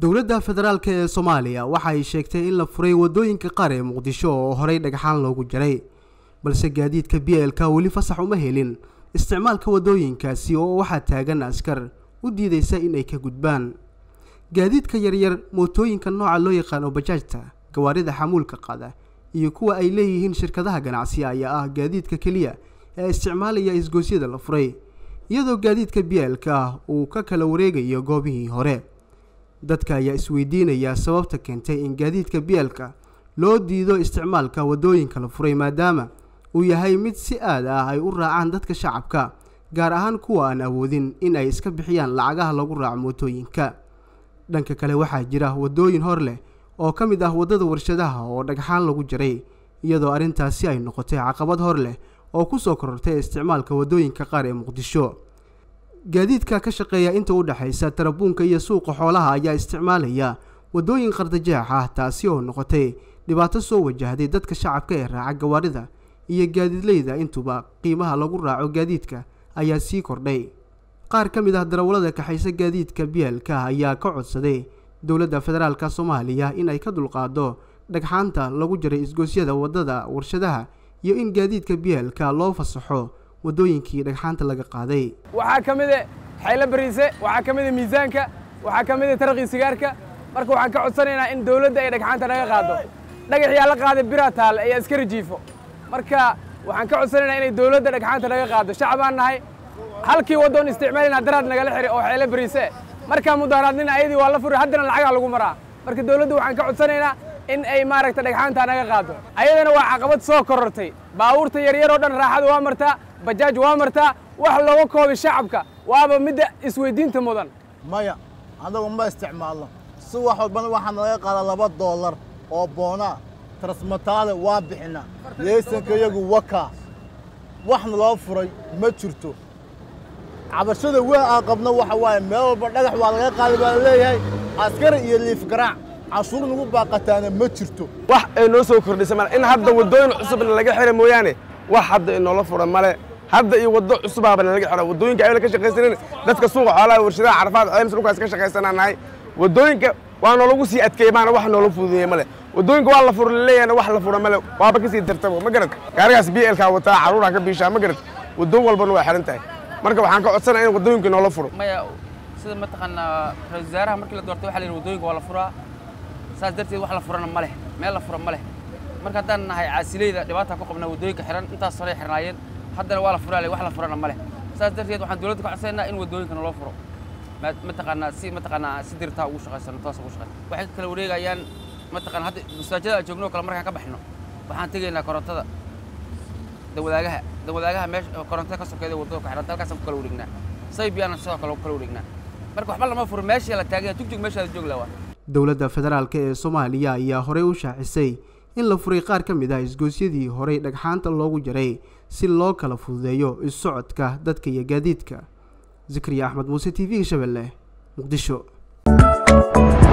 dowladda federaalk ee soomaaliya waxa ay sheegtay in la furay waddooyinka qaar ee muqdisho oo horey dhagxaan loogu jaray balse gaadiidka b l ka weli fasax uma helin isticmaalka waddooyinkaasi oo waxaa taagan askar u diidaysa in ay ka gudbaan gaadiidka yaryar mootooyinka nooca loo yaqaano bajaajta gawaarida xamuulka qaada iyo kuwa ay leeyihiin shirkadaha ganacsiga ayaa ah gaadiidka keliya ee isticmaalaya isgoosyada la furay iyadoo gaadiidka b l ka uu ka kala wareegayo goobihii hore dadka ayaa isweydiinaya sababta keentay in gaadiidka b l ka loo diido isticmaalka waddooyinka la furay maadaama uu yahay mid si aad ah ay u raacaan dadka shacabka gaar ahaan kuwa aan awoodin in ay iska bixiyaan lacagaha lagu raaco mootooyinka dhanka kale waxaa jira waddooyin hor leh oo ka mid ah waddada warshadaha oo dhagxaan lagu jaray iyadoo arrintaasi ay noqotay caqabad hor leh oo kusoo korortay isticmaalka waddooyinka qaar ee muqdisho gaadiidka ka shaqeeya inta u dhexaysa tarabuunka iyo suuqa xoolaha ayaa isticmaalaya waddooyin qardajeex ah taasi oo noqotay dhibaato soo wajahday dadka shacabka ee raaca gawaarida iyo gaadiidleyda intuba qiimaha lagu raaco gaadiidka ayaa sii kordhay qaar ka mid ah darawallada kaxaysa gaadiidka bielka ayaa ka codsaday dowladda federaalka soomaaliya in ay ka dulqaado dhagxaanta lagu jaray isgoosyada waddada warshadaha iyo in gaadiidka bielka loo fasaxo waddooyinkii dhagxaanta laga qaaday waxaa ka mid a xaylo bariise waxaa ka mid a miisaanka waxaa ka mid a taraqii sigaarka marka waxaan ka codsanaynaa in dawladda ay dhagxaanta naga qaado dhagaxyaa la qaaday bira taal ee askari jiifo marka waxaan ka codsanaynaa inay dawladda dhagxaanta naga qaado shacbaan nahay halkii waddoon isticmaalayna daraad nagala xiri oo xaylo bariise markaa mudaharaadnina ayadii waa la furi haddana lacagaa lagu maraa marka dawladda waxaan ka codsanaynaa in ay maaragta dhagxaanta naga qaado ayadana waa caqabad soo korortay baabuurta yaryar oo dhan raaxada waa martaa bajaaj waa martaa wax looga koobay shacabka waaba midda isweydiinta mudan maya anagu ma isticmaalno si wax walbana waxaa nalaga qaada laba doolar oo boonaa transmataale waa bixina leesanka iyagu wakaa waxna loo furay ma jirto cabashada weyn aan qabno waxa waaye meel walba dhagax waa laga qaada baa laleeyahay askari iyo liif garaac cashuur nagu baaqataana ma jirto wax ay noo soo kordhisa male in hadda waddooyin cusubna laga xira mooyaane wax hadda inoola fura male hadda iyo waddo cusubaabana laga xira waddooyinka ayna ka shaqaysanin dadka suuqa xoolaha warshadaha carafaad ceymis dhulkaas ka shaqaysanaa nahay waddooyinka waa noolagu sii adkeey maana wax noola fududeeye male waddooyinka waa la fura laleeyahna wax la fura male waaba kasii dartabo ma garad gaarigaas b lkaa wataa carruuraa ka biishaa ma garad waddoon walbana waa xiran tahay marka waxaan ka codsanaya in waddooyinka noola furo maya sida mataqaanaa ra-isul wasaaraha markii la doortay waxa la yidhi waddooyinka waa la furaa saas darteed wax la furana ma leh meel la fura ma leh marka haddaan nahay caasileyda dhibaataa ku qabnaa waddooyinka xiran intaas horay xirnaayeen haddana waa la furaa wax la furana ma leh saas darteed waxaan dowladda ka codsanayna in waddooyinka naloo furo mataqaanaa si mataqaanaa si dirtaa ugu shaqaysano toos ugu shaqayno waxay kala wareegayaan mataqaanaa hadda masaajada aan joogno kale markaan ka baxno waxaan tegaynaa korontada dawadaagaha dawadaagaha meesha korontada ka sokeeda waddada ku xiranta halkaasaan ku kala wareegnaa saybiyaana sidoo kale ku kala wareegnaa marka waxba lama furo meeshii la taagaya jugjug meeshaada joog lawaa dowladda federaalk ee soomaaliya ayaa horey u shaacisay in la furay qaar ka mid ah isgoosyadii horey dhagxaanta loogu jaray si loo kala fududeeyo is-socodka dadka iyo gaadiidka zikriya axmed muuse t v-ga shabeelle muqdisho